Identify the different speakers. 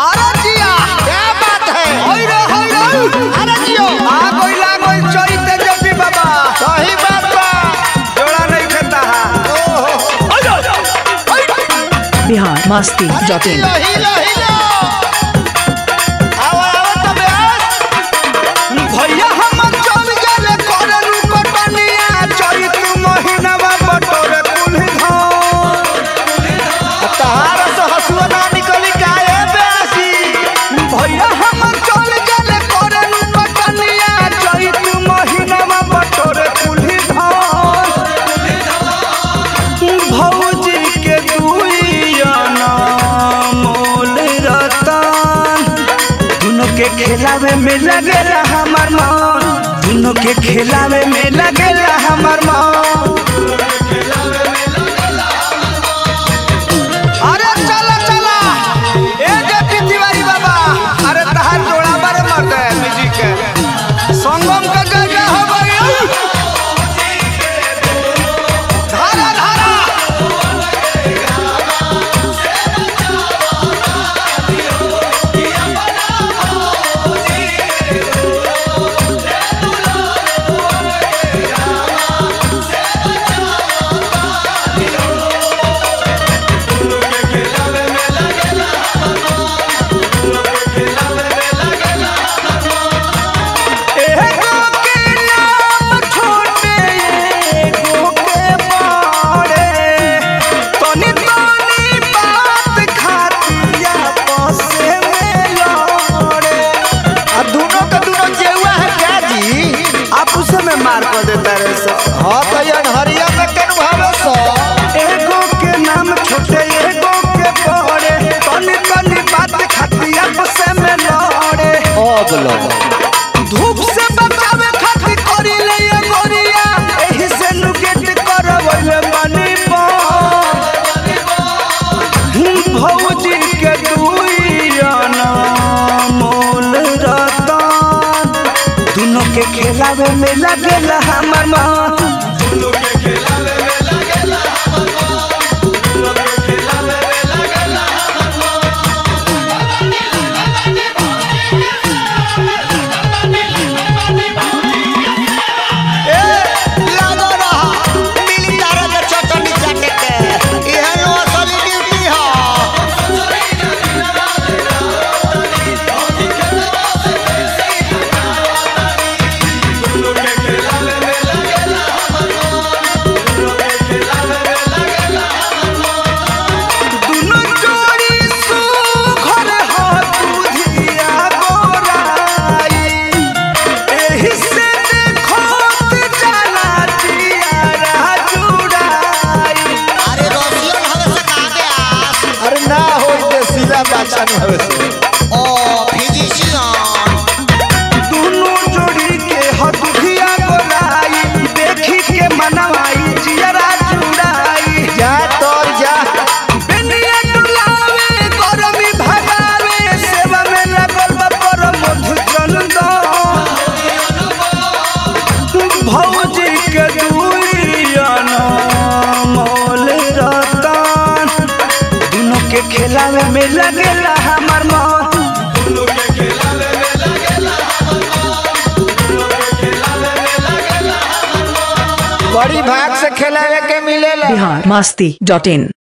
Speaker 1: अरे जिया
Speaker 2: क्या बात है
Speaker 1: होई रे होई रे
Speaker 2: अरे जियो
Speaker 1: आ गई लागल चैते जपी बाबा
Speaker 2: सही बात बा
Speaker 1: जोड़ा नहीं खाता
Speaker 3: बिहार मस्ती डॉट इन
Speaker 2: हिलो हिलो हिलो आओ आओ तो ब्यास
Speaker 1: भैया हम चल गेले करे रुकटनिया चैत महीनावा बटोरे कुल्ही धान
Speaker 2: तहार से हसुआ ना निकली काहे ब्यासी
Speaker 1: भैया हम चल गेले करे रुकटनिया चैत महीनावा बटोरे कुल्ही धान भौजी के दुइयाना मोल रतन दुनों के खेलावे में लगेला हमर मन दुनों के खेलावे में लगेला हमर मन अरे चला चला ए जेपी तिवारी बाबा अरे तहार जोड़ा बारे मर्द है म्यूजिक के संगम का जगह हो गई धारा धारा एगो के नाम छोटे एगो के बड़े तनी तनी बात खातिया पसे में लड़े
Speaker 2: आ दोनों का दोनों जेवा है क्या जी
Speaker 1: आप उसे में मार कर देता रे सब
Speaker 2: हाँ तो ये हरिया में कन भावे सो
Speaker 1: एगो के नाम छोटे एगो के बड़े तनी तनी बात खातिया पसे में लड़े
Speaker 2: ओ बोलो
Speaker 1: धूप से बचावे खातिर करी ले ये गोरिया एही से नुकेट करवले बनी भौजी के दुइयाना मोल रतन दोनों के खेलावे में लगेला हमर मन
Speaker 2: लागो रहा मिली तारा के चटनी चाटे के इहे नो असली ड्यूटी ह
Speaker 1: दोनों जोड़ी सुघर हो दुधिया गोराई एही से देखोत जाला जियारा जुड़ाई
Speaker 2: अरे रसियन हवे से कहा के आस अरे ना होई ते सीला बाचा न हवे से ओ फिजिशियन
Speaker 1: दोनों जोड़ी के हो दुधिया गोराई देखी के मनवाई जियारा जुड़ाई
Speaker 2: जा तोर जा
Speaker 1: बेनिया डुलावे गरमी भगावे सेवा में लगल बा पर मधु चंदन भौजी के दुइयाना मोल रतन दोनों के खेलावे में लगेला हमर मन
Speaker 2: बड़ी भाग से खेलावे के मिलेला
Speaker 3: बिहार मस्ती डॉट इन